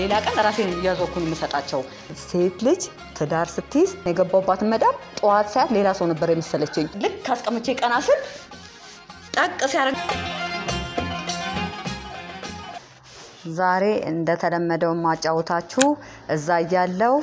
ሌላ ቀን ራሴን እያዞኩን የምሰጣቸው። ሴት ልጅ ትዳር ስትይዝ የገባባትን መዳም ጠዋት ሳያት ሌላ ሰው ነበር የመሰለችኝ። ልክ አስቀምቼ ቀና ስል ጠቅ ሲያደርግ ዛሬ እንደተለመደው ማጫወታችሁ እዛ እያለው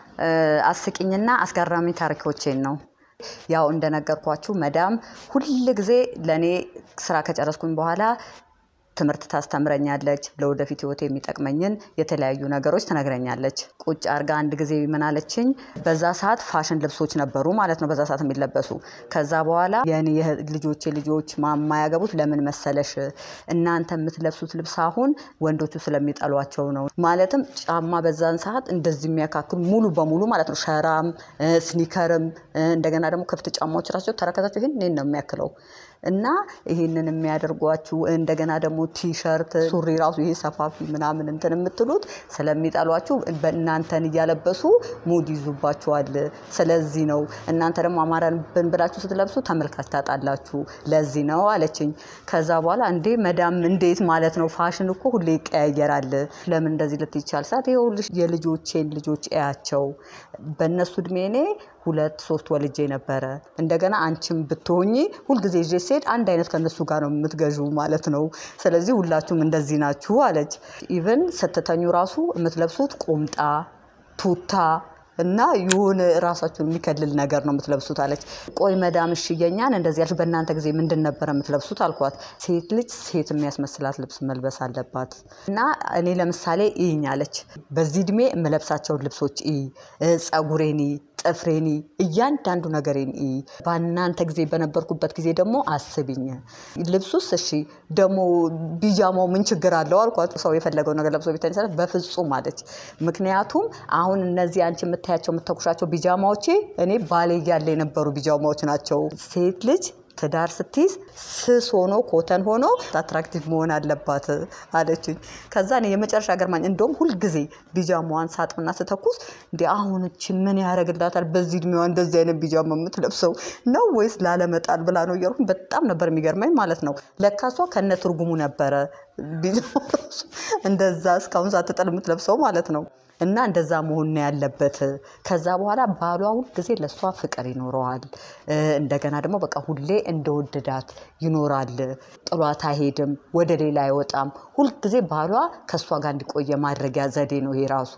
አስቂኝና አስገራሚ ታሪኮቼን ነው። ያው እንደነገርኳችሁ መዳም ሁል ጊዜ ለእኔ ስራ ከጨረስኩኝ በኋላ ትምህርት ታስተምረኛለች። ለወደፊት ህይወት የሚጠቅመኝን የተለያዩ ነገሮች ትነግረኛለች። ቁጭ አርጋ አንድ ጊዜ ምን አለችኝ? በዛ ሰዓት ፋሽን ልብሶች ነበሩ ማለት ነው፣ በዛ ሰዓት የሚለበሱ። ከዛ በኋላ የኔ ልጆቼ ልጆች ማያገቡት ለምን መሰለሽ? እናንተ የምትለብሱት ልብስ አሁን ወንዶቹ ስለሚጠሏቸው ነው። ማለትም ጫማ በዛን ሰዓት እንደዚህ የሚያካክሉ ሙሉ በሙሉ ማለት ነው፣ ሸራም ስኒከርም፣ እንደገና ደግሞ ክፍት ጫማዎች ራሳቸው ተረከዛቸው ይህን እኔን ነው የሚያክለው እና ይህንን የሚያደርጓችሁ እንደገና ደግሞ ቲሸርት ሱሪ ራሱ ይሄ ሰፋፊ ምናምን እንትን የምትሉት ስለሚጠሏችሁ በእናንተን እያለበሱ ሙድ ይዙባችኋል። ስለዚህ ነው እናንተ ደግሞ አማረብን ብላችሁ ስትለብሱ ተመልካች ታጣላችሁ። ለዚህ ነው አለችኝ። ከዛ በኋላ እንዴ መዳም እንዴት ማለት ነው? ፋሽን እኮ ሁሌ ይቀያየራል። ለምን እንደዚህ ልትይቻል ሰዓት ይኸውልሽ የልጆቼን ልጆች እያቸው በእነሱ እድሜ እኔ ሁለት ሶስት ወልጄ ነበረ። እንደገና አንቺም ብትሆኚ ሁልጊዜ ይዤ ስሄድ አንድ አይነት ከነሱ ጋር ነው የምትገዡ ማለት ነው። ስለዚህ ሁላችሁም እንደዚህ ናችሁ አለች። ኢቨን ስትተኙ ራሱ የምትለብሱት ቁምጣ፣ ቱታ እና የሆነ ራሳችሁን የሚከልል ነገር ነው የምትለብሱት አለች። ቆይ መዳም እሺ የኛን እንደዚህ ያልሽ በእናንተ ጊዜ ምንድን ነበረ የምትለብሱት አልኳት። ሴት ልጅ ሴት የሚያስመስላት ልብስ መልበስ አለባት እና እኔ ለምሳሌ ይኝ አለች። በዚህ እድሜ የምለብሳቸውን ልብሶች ይ ጸጉሬኒ፣ ጥፍሬኒ፣ እያንዳንዱ ነገሬን ይ በእናንተ ጊዜ በነበርኩበት ጊዜ ደግሞ አስቢኝ። ልብሱስ እሺ ደግሞ ቢጃማው ምን ችግር አለው አልኳት። ሰው የፈለገው ነገር ለብሶ ቤተኝ በፍጹም አለች። ምክንያቱም አሁን እነዚህ አንቺ የምታያቸው የምተኩሻቸው ቢጃማዎቼ እኔ ባሌ እያለ የነበሩ ቢጃማዎች ናቸው። ሴት ልጅ ትዳር ስትይዝ ስስ ሆኖ ኮተን ሆኖ አትራክቲቭ መሆን አለባት አለችኝ። ከዛ እኔ የመጨረሻ ገርማኝ እንደውም ሁልጊዜ ቢጃማዋን ሳጥብና ስተኩስ እንዲ አሁን እቺ ምን ያደርግላታል በዚህ እድሜዋ እንደዚህ አይነት ቢጃማ የምትለብሰው ነው ወይስ ላለመጣል ብላ ነው እያልኩኝ በጣም ነበር የሚገርመኝ ማለት ነው። ለካሷ ከነ ትርጉሙ ነበረ ቢጃማ ራሱ እንደዛ እስካሁን ሳትጥል የምትለብሰው ማለት ነው። እና እንደዛ መሆን ነው ያለበት። ከዛ በኋላ ባሏ ሁልጊዜ ለእሷ ፍቅር ይኖረዋል። እንደገና ደግሞ በቃ ሁሌ እንደወደዳት ይኖራል። ጥሏት አይሄድም፣ ወደ ሌላ አይወጣም። ሁልጊዜ ባሏ ከእሷ ጋር እንዲቆየ ማድረጊያ ዘዴ ነው ይሄ ራሱ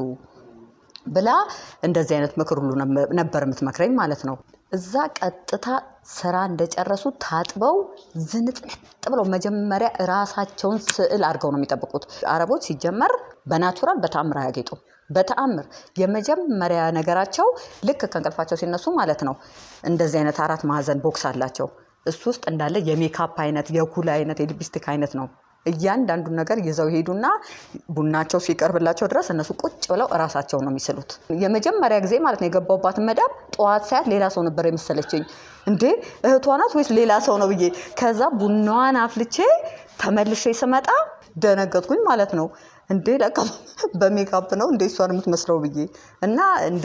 ብላ እንደዚህ አይነት ምክር ሁሉ ነበር የምትመክረኝ ማለት ነው። እዛ ቀጥታ ስራ እንደጨረሱ ታጥበው ዝንጥንጥ ብለው መጀመሪያ ራሳቸውን ስዕል አድርገው ነው የሚጠብቁት። አረቦች ሲጀመር በናቹራል በተአምር አያጌጡም። በተአምር የመጀመሪያ ነገራቸው ልክ ከእንቅልፋቸው ሲነሱ ማለት ነው እንደዚህ አይነት አራት ማዕዘን ቦክስ አላቸው። እሱ ውስጥ እንዳለ የሜካፕ አይነት፣ የኩል አይነት፣ የሊፕስቲክ አይነት ነው እያንዳንዱን ነገር ይዘው ሄዱና ቡናቸው ሲቀርብላቸው ድረስ እነሱ ቁጭ ብለው እራሳቸው ነው የሚስሉት። የመጀመሪያ ጊዜ ማለት ነው የገባሁባትን መዳም ጠዋት ሳያት ሌላ ሰው ነበር የመሰለችኝ። እንዴ እህቷ ናት ወይስ ሌላ ሰው ነው ብዬ ከዛ ቡናዋን አፍልቼ ተመልሼ ስመጣ ደነገጥኩኝ ማለት ነው። እንዴ ለካ በሜካፕ ነው እንደ እሷን የምትመስለው ብዬ እና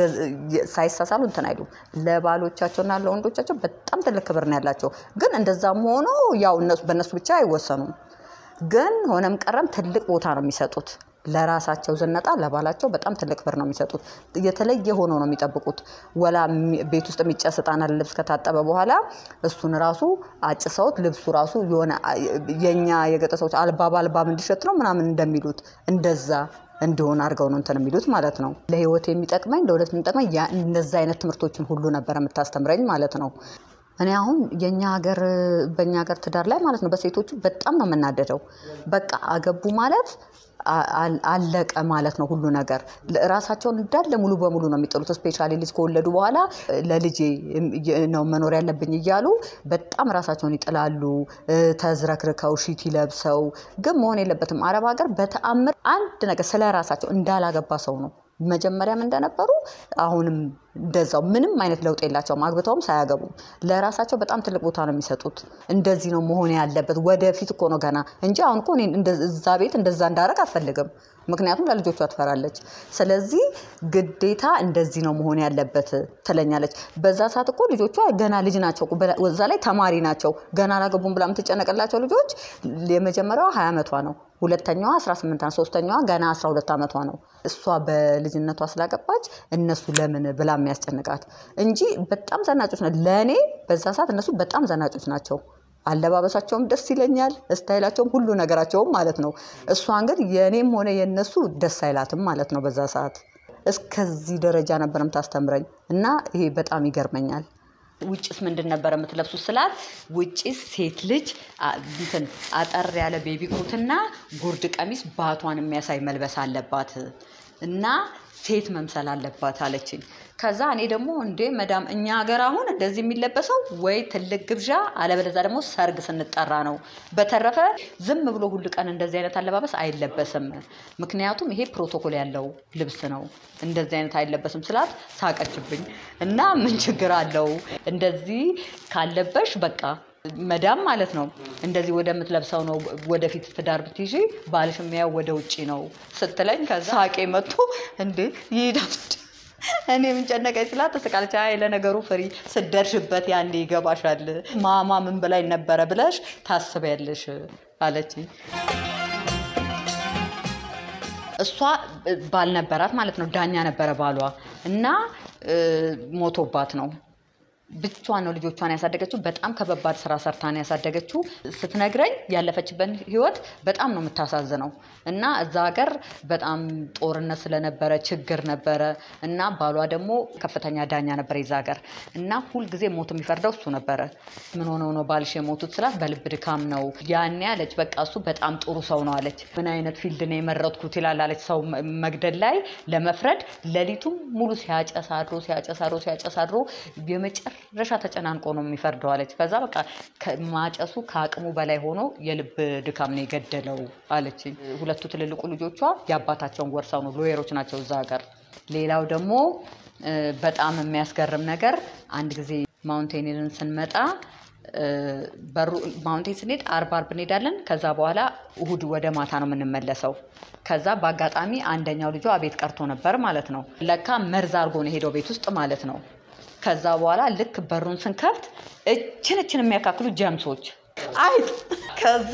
ሳይሳሳሉ እንትን አይሉም። ለባሎቻቸውና ለወንዶቻቸው በጣም ትልቅ ክብር ነው ያላቸው። ግን እንደዛም ሆኖ ያው በእነሱ ብቻ አይወሰኑም። ግን ሆነም ቀረም ትልቅ ቦታ ነው የሚሰጡት ለራሳቸው ዝነጣ ለባላቸው በጣም ትልቅ ክብር ነው የሚሰጡት። የተለየ ሆኖ ነው የሚጠብቁት። ወላ ቤት ውስጥ የሚጨስ ዕጣን ልብስ ከታጠበ በኋላ እሱን ራሱ አጭሰውት ልብሱ ራሱ የሆነ የኛ የገጠር ሰዎች አልባብ አልባብ እንዲሸት ነው ምናምን እንደሚሉት እንደዛ እንዲሆን አድርገው ነው እንትን የሚሉት ማለት ነው። ለህይወት የሚጠቅመኝ ለወደፊት የሚጠቅመኝ እንደዛ አይነት ትምህርቶችን ሁሉ ነበር የምታስተምረኝ ማለት ነው። እኔ አሁን የኛ ሀገር በእኛ ሀገር ትዳር ላይ ማለት ነው በሴቶቹ በጣም ነው የምናደደው። በቃ አገቡ ማለት አለቀ ማለት ነው ሁሉ ነገር። ራሳቸውን እንዳለ ሙሉ በሙሉ ነው የሚጥሉት። ስፔሻሊ ልጅ ከወለዱ በኋላ ለልጄ ነው መኖር ያለብኝ እያሉ በጣም ራሳቸውን ይጥላሉ። ተዝረክርከው ሺቲ ለብሰው ግን መሆን የለበትም። አረብ ሀገር በተአምር አንድ ነገር ስለ ራሳቸው እንዳላገባ ሰው ነው መጀመሪያም እንደነበሩ አሁንም እንደዛው ምንም አይነት ለውጥ የላቸውም። አግብተውም ሳያገቡም ለራሳቸው በጣም ትልቅ ቦታ ነው የሚሰጡት። እንደዚህ ነው መሆን ያለበት። ወደፊት እኮ ነው ገና እንጂ አሁን እኮ እዛ ቤት እንደዛ እንዳረግ አልፈልግም። ምክንያቱም ለልጆቿ ትፈራለች። ስለዚህ ግዴታ እንደዚህ ነው መሆን ያለበት ትለኛለች። በዛ ሰዓት እኮ ልጆቿ ገና ልጅ ናቸው። እዛ ላይ ተማሪ ናቸው። ገና አላገቡም ብላ የምትጨነቅላቸው ልጆች የመጀመሪያዋ ሀያ ዓመቷ ነው። ሁለተኛዋ 18 ዓመት፣ ሶስተኛዋ ገና 12 ዓመቷ ነው። እሷ በልጅነቷ ስላገባች እነሱ ለምን ብላ የሚያስጨንቃት እንጂ በጣም ዘናጮች ናቸው። ለእኔ በዛ ሰዓት እነሱ በጣም ዘናጮች ናቸው። አለባበሳቸውም ደስ ይለኛል፣ ስታይላቸውም ሁሉ ነገራቸውም ማለት ነው። እሷን ግን የእኔም ሆነ የእነሱ ደስ አይላትም ማለት ነው። በዛ ሰዓት እስከዚህ ደረጃ ነበር የምታስተምረኝ እና ይሄ በጣም ይገርመኛል። ውጭስ ምንድን ነበር የምትለብሱት ስላት፣ ውጭስ ሴት ልጅ እንትን አጠር ያለ ቤቢ ኮትና ጉርድ ቀሚስ ባቷን የሚያሳይ መልበስ አለባት እና ሴት መምሰል አለባት አለችኝ። ከዛ እኔ ደግሞ እንዴ መዳም እኛ ሀገር አሁን እንደዚህ የሚለበሰው ወይ ትልቅ ግብዣ አለበለዚያ ደግሞ ሰርግ ስንጠራ ነው። በተረፈ ዝም ብሎ ሁል ቀን እንደዚህ አይነት አለባበስ አይለበስም። ምክንያቱም ይሄ ፕሮቶኮል ያለው ልብስ ነው። እንደዚህ አይነት አይለበስም ስላት ሳቀችብኝ እና ምን ችግር አለው እንደዚህ ካለበሽ በቃ መዳም ማለት ነው እንደዚህ ወደምትለብሰው ነው ወደፊት ትዳር ብትይዢ ባልሽ የሚያው ወደ ውጭ ነው ስትለኝ ከዛ ሳቄ መጥቶ እንዴ ይሄዳል እኔ ምን ጨነቀኝ ስላት ተስቃለች። አይ ለነገሩ ፍሪ ስደርሽበት ያኔ ይገባሻል። ማማ ምን በላይ ነበረ ብለሽ ታስቢያለሽ አለችኝ። እሷ ባል ነበራት ማለት ነው። ዳኛ ነበረ ባሏ እና ሞቶባት ነው ብቻዋን ነው ልጆቿን ያሳደገችው። በጣም ከበባድ ስራ ሰርታ ነው ያሳደገችው። ስትነግረኝ ያለፈችበት ህይወት በጣም ነው የምታሳዝነው። እና እዛ ሀገር በጣም ጦርነት ስለነበረ ችግር ነበረ እና ባሏ ደግሞ ከፍተኛ ዳኛ ነበር የዛ ሀገር እና ሁልጊዜ ሞት የሚፈርደው እሱ ነበረ። ምን ሆነው ነው ባልሽ የሞቱት ስላት በልብ ድካም ነው ያኔ አለች። በቃ እሱ በጣም ጥሩ ሰው ነው አለች። ምን አይነት ፊልድ ነው የመረጥኩት ይላል አለች። ሰው መግደል ላይ ለመፍረድ ሌሊቱም ሙሉ ሲያጨስ አድሮ ሲያጨስ አድሮ ሲያጨስ አድሮ የመጨረ ረሻ ተጨናንቆ ነው የሚፈርደው አለች። ከዛ በቃ ማጨሱ ከአቅሙ በላይ ሆኖ የልብ ድካም ነው የገደለው አለችኝ። ሁለቱ ትልልቁ ልጆቿ የአባታቸውን ወርሰው ነው ሎየሮች ናቸው እዛ ሀገር። ሌላው ደግሞ በጣም የሚያስገርም ነገር አንድ ጊዜ ማውንቴንን ስንመጣ በሩ ማውንቴን ስንሄድ አርብ አርብ እንሄዳለን። ከዛ በኋላ እሁድ ወደ ማታ ነው የምንመለሰው። ከዛ በአጋጣሚ አንደኛው ልጇ ቤት ቀርቶ ነበር ማለት ነው። ለካ መርዝ አድርጎ ነው የሄደው ቤት ውስጥ ማለት ነው። ከዛ በኋላ ልክ በሩን ስንከፍት እችን እችን የሚያካክሉ ጀምሶች አይጥ ከዛ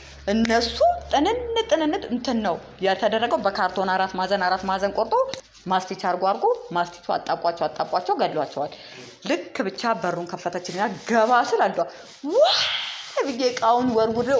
እነሱ ጥንን ጥንንት እንትን ነው የተደረገው። በካርቶን አራት ማዕዘን አራት ማዕዘን ቆርጦ ማስቲች አርጎ አርጎ ማስቲቹ አጣቧቸው አጣቧቸው ገድሏቸዋል። ልክ ብቻ በሩን ከፈተችልና ገባ ስል አልዷ ዋ ብዬ እቃውን ወርውሬው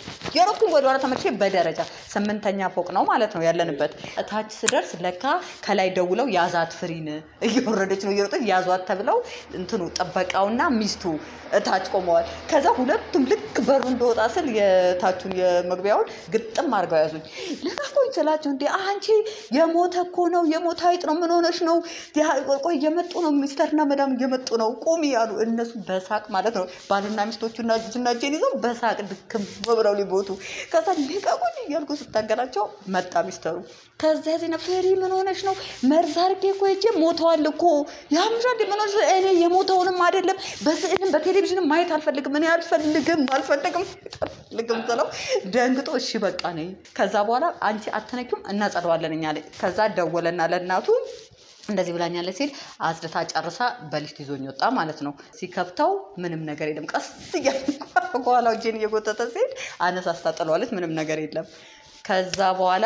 የሮኩኝ ወደ ኋላ ተመልሼ በደረጃ ስምንተኛ ፎቅ ነው ማለት ነው ያለንበት። እታች ስደርስ ለካ ከላይ ደውለው ያዛት ፍሪን እየወረደች ነው እየሮጠች ያዟት ተብለው እንትኑ ጥበቃውና ሚስቱ እታች ቆመዋል። ከዛ ሁለቱም ልክ በሩ እንደወጣ ስል የታቹን የመግቢያውን ግጥም አድርገው ያዙኝ። ልቀቁኝ ስላቸው እንዴ አንቺ የሞተ እኮ ነው የሞተ አይጥ ነው ምን ሆነሽ ነው? ቆይ እየመጡ ነው ሚስተርና መዳም እየመጡ ነው ቁሚ ያሉ እነሱ በሳቅ ማለት ነው ባልና ሚስቶቹና ልጅና እጄን ይዘው በሳቅ ድክም ብለው ሊቦቱ ከዛ ልቀቁኝ እያልኩ ስታገላቸው መጣ ሚስተሩ። ከዛ ዜና ፍሪ ምን ሆነሽ ነው? መርዝ አድርጌ እኮ ሄጄ ሞተዋል እኮ ያምሻ ምን ሆነሽ? እኔ የሞተውንም አይደለም በስዕልም በቴሌቪዥንም ማየት አልፈልግም። እኔ አልፈልግም አልፈልግም አልፈልግም ስለው ደንግጦ እሺ በቃ ነኝ። ከዛ በኋላ አንቺ አትነኪም እናጸደዋለን እኛ ላይ ከዛ ደወለና ለእናቱ እንደዚህ ብላኛለች ሲል አጽድታ ጨርሳ በሊፍት ይዞኝ ወጣ ማለት ነው። ሲከፍተው ምንም ነገር የለም። ቀስ እያለ ከኋላው እጄን እየጎተተ ሲሄድ አነሳስታ ጥለዋለች። ምንም ነገር የለም። ከዛ በኋላ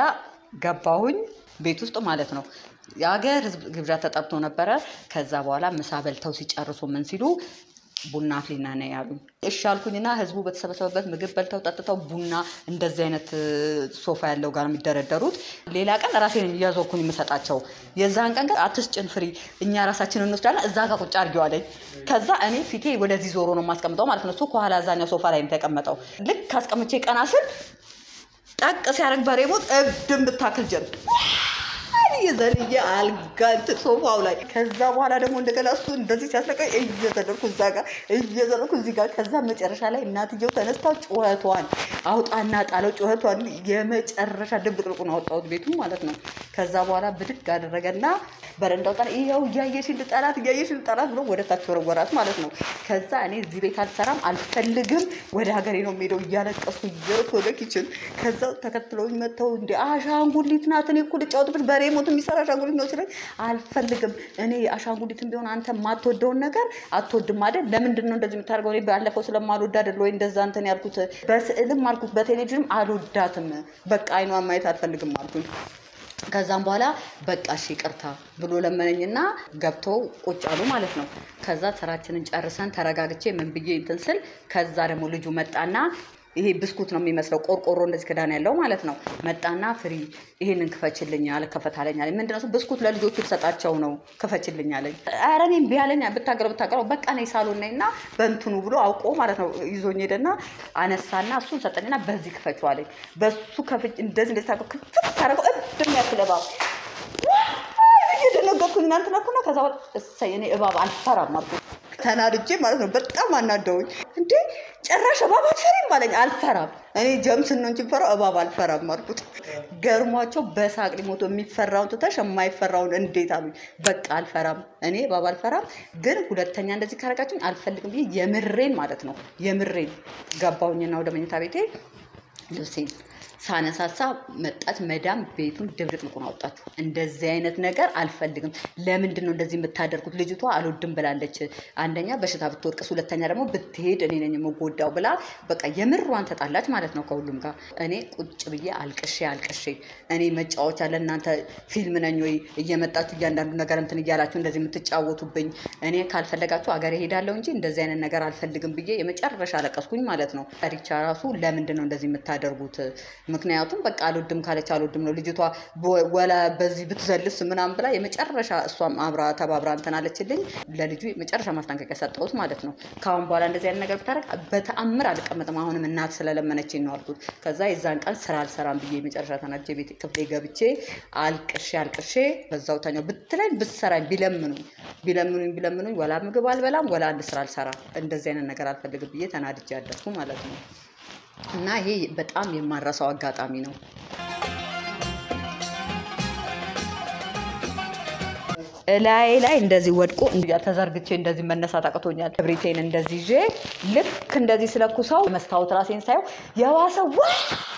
ገባሁኝ ቤት ውስጥ ማለት ነው። የሀገር ሕዝብ ግብዣ ተጠርቶ ነበረ። ከዛ በኋላ ምሳ በልተው ሲጨርሱ ምን ሲሉ ቡና አፍሊና ነው ያሉኝ። እሺ አልኩኝና ህዝቡ በተሰበሰበበት ምግብ በልተው ጠጥተው ቡና እንደዚህ አይነት ሶፋ ያለው ጋር የሚደረደሩት ሌላ ቀን ራሴን እያዞርኩኝ የምሰጣቸው የዛን ቀን ግን አትስጭን ፍሪ እኛ ራሳችን እንወስዳለን እዛ ጋር ቁጭ አድርጌው አለኝ። ከዛ እኔ ፊቴ ወደዚህ ዞሮ ነው የማስቀምጠው ማለት ነው። እሱ ከኋላ እዛኛው ሶፋ ላይ የተቀመጠው ልክ ካስቀምቼ ቀና ስል ጠቅ ሲያደርግ በሬሞት እብድ የምታክል ጀርም እየዘልዬ አልጋ እንትን ሶፋው ላይ ከዛ በኋላ ደግሞ እንደገና እሱ እንደዚህ ሲያስለቀኝ እየዘለልኩ እዛ ጋር እየዘለልኩ እዚህ ጋር ከዛ መጨረሻ ላይ እናትየው ተነስታ ጩኸቷን አውጣና ጣለው ጩኸቷን የመጨረሻ ድብልቅልቁን አወጣሁት ቤቱ ማለት ነው። ከዛ በኋላ ብድግ አደረገና በረንዳው ጣል ይኸው እያየሽን ልጠላት እያየሽን ልጠላት ብሎ ወደ ታች ወረወራት ማለት ነው። ከዛ እኔ እዚህ ቤት አልሰራም አልፈልግም፣ ወደ ሀገሬ ነው የምሄደው እያለቀስኩ እየሮጥኩ ወደ ኪችን። ከዛ ተከትለውኝ መጥተው እንደ አሻንጉሊት ናት እኔ እኮ ልጫወትበት በሬ ሞት የሚሰራ አሻንጉሊት ነው ሲለኝ አልፈልግም። እኔ አሻንጉሊትም ቢሆን አንተ የማትወደውን ነገር አትወድም አይደል? ለምንድን ነው እንደዚህ የምታደርገው? እኔ ባለፈው ስለማልወድ አይደል ወይ እንደዛ እንትን ያልኩት? በስዕልም አልኩት በቴሌቪዥንም አልወዳትም። በቃ አይኗን ማየት አልፈልግም አልኩኝ። ከዛም በኋላ በቃ እሺ ይቅርታ ብሎ ለመነኝና ገብተው ቁጭ አሉ ማለት ነው። ከዛ ስራችንን ጨርሰን ተረጋግቼ ምን ብዬ እንትን ስል ከዛ ደግሞ ልጁ መጣና ይሄ ብስኩት ነው የሚመስለው ቆርቆሮ እንደዚህ ክዳን ያለው ማለት ነው። መጣና ፍሪ ይሄንን ክፈችልኝ አለ። ከፈታለኝ አለኝ። ምንድን ነው እሱ? ብስኩት ለልጆቹ ልሰጣቸው ነው ክፈችልኝ አለኝ። ኧረ እኔም ቢያለኝ ብታገረው ብታገረው በቃ ነኝ ሳሎን ነኝ እና በእንትኑ ብሎ አውቆ ማለት ነው ይዞኝ ሄደና አነሳና እሱን ሰጠኝና በዚህ ክፈችው አለኝ። በሱ ከፍች እንደዚህ እንደዚህ ታውቀው ክፍት ታደርገው እብድ የሚያክል እባብ እየደነገጥኩኝ እናንተ ነኩና ከዛ በኋላ እሰይ እኔ እባብ አልፈራም አልኩት። ተናድጄ ማለት ነው። በጣም አናደውኝ። እንዴ ጭራሽ እባብ አልፈሪም አለኝ። አልፈራም እኔ ጀምስን ነው እንጂ ፈራው እባብ አልፈራም አልኩት። ገርሟቸው በሳቅ ሊሞቱ የሚፈራውን ትተሽ የማይፈራውን እንዴት አሉኝ። በቃ አልፈራም እኔ እባብ አልፈራም፣ ግን ሁለተኛ እንደዚህ ካረጋችሁኝ አልፈልግም ብዬ የምሬን ማለት ነው የምሬን ገባሁኝና ወደ መኝታ ቤቴ ልብሴን ሳነሳሳ መጣች መዳም ቤቱን ድብልቅልቁን አወጣችሁ። እንደዚህ አይነት ነገር አልፈልግም። ለምንድን ነው እንደዚህ የምታደርጉት? ልጅቷ አልወድም ብላለች። አንደኛ በሽታ ብትወድቅስ፣ ሁለተኛ ደግሞ ብትሄድ እኔ ነኝ የምጎዳው ብላ በቃ የምሯን ተጣላች ማለት ነው ከሁሉም ጋር። እኔ ቁጭ ብዬ አልቅሼ አልቅሼ እኔ መጫወቻ ለእናንተ ፊልም ነኝ ወይ እየመጣችሁ እያንዳንዱ ነገር እንትን እያላችሁ እንደዚህ የምትጫወቱብኝ? እኔ ካልፈለጋችሁ አገር ሄዳለሁ እንጂ እንደዚህ አይነት ነገር አልፈልግም ብዬ የመጨረሻ አለቀስኩኝ ማለት ነው። ሪቻ ራሱ ለምንድን ነው እንደዚህ የምታደርጉት? ምክንያቱም በቃ አልወድም ካለች አልወድም ነው። ልጅቷ ወላ በዚህ ብትዘልስ ምናምን ብላ የመጨረሻ እሷም አብራ ተባብራ እንትን አለችልኝ። ለልጁ የመጨረሻ ማስጠንቀቂያ ሰጠሁት ማለት ነው። ከአሁን በኋላ እንደዚህ አይነት ነገር ብታደርግ በተአምር አልቀመጥም፣ አሁንም እናት ስለለመነችኝ ነው አልኩት። ከዛ የዛን ቀን ስራ አልሰራም ብዬ የመጨረሻ ተናጄ ቤት ክፍሌ ገብቼ አልቅሼ አልቅሼ በዛው ተኛው። ብትለኝ ብትሰራኝ ቢለምኑኝ ቢለምኑኝ ቢለምኑኝ ወላ ምግብ አልበላም ወላ አንድ ስራ አልሰራም። እንደዚህ አይነት ነገር አልፈልግም ብዬ ተናድጄ ያደርኩ ማለት ነው። እና ይሄ በጣም የማረሳው አጋጣሚ ነው። እላይ ላይ እንደዚህ ወድቆ ተዘርግቼ እንደዚህ መነሳት አቅቶኛል። ክብሪቴን እንደዚህ ይዤ ልክ እንደዚህ ስለኩሰው መስታወት ራሴን ሳየው የባሰ ዋ